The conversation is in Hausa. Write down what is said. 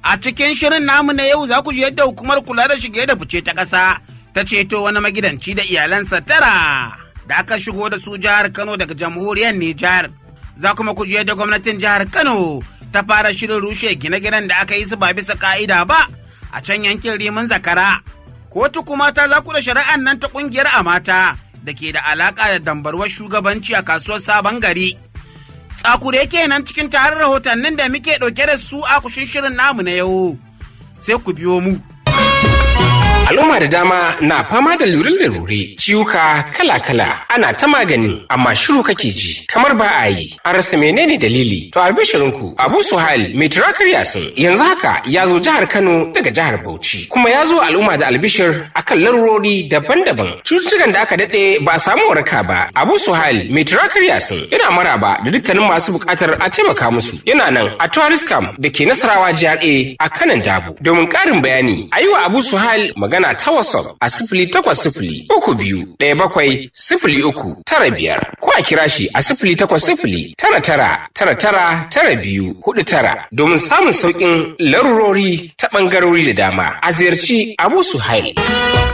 A cikin shirin namu na yau za ku ji yadda hukumar kula da shige da fice ta ƙasa ta ceto wani magidanci da iyalansa tara da aka shigo da su jihar Kano daga jamhuriyar Nijar. Za kuma ku ji yadda gwamnatin jihar Kano ta fara shirin rushe gine-ginen da aka yi su ba bisa ka'ida ba a can yankin Rimin Zakara. Kotu kuma ta za ku da shari'an nan ta ƙungiyar Amata da ke da alaƙa da dambarwar shugabanci a kasuwar Sabon Gari. tsakure kenan cikin tarin rahotannin da muke ɗauke da su a kushin shirin namu na yau sai ku biyo mu. Al'umma da dama na fama da lure-lure ciwuka kala-kala ana ta magani amma shiru kake ji kamar ba a yi an rasa menene dalili to albishirinku Abu Suhail mai turakar yasin yanzu haka ya zo jihar Kano daga jihar Bauchi kuma ya zo al'umma da albishir akan larurori daban-daban cututtukan da aka daɗe ba a samu waraka ba Abu Suhail mai turakar yasin yana maraba da dukkanin masu buƙatar a taimaka musu yana nan a tourist camp da ke Nasarawa GRA a kanan Dabo domin ƙarin bayani a yi wa Abu Suhail magana magana ta WhatsApp a sifili takwas sifili uku biyu ɗaya bakwai sifili uku tara biyar ko a kira shi a sifili takwas sifili tara tara tara tara tara biyu hudu tara domin samun sauƙin larurori ta ɓangarori da dama a ziyarci Abu Suhail.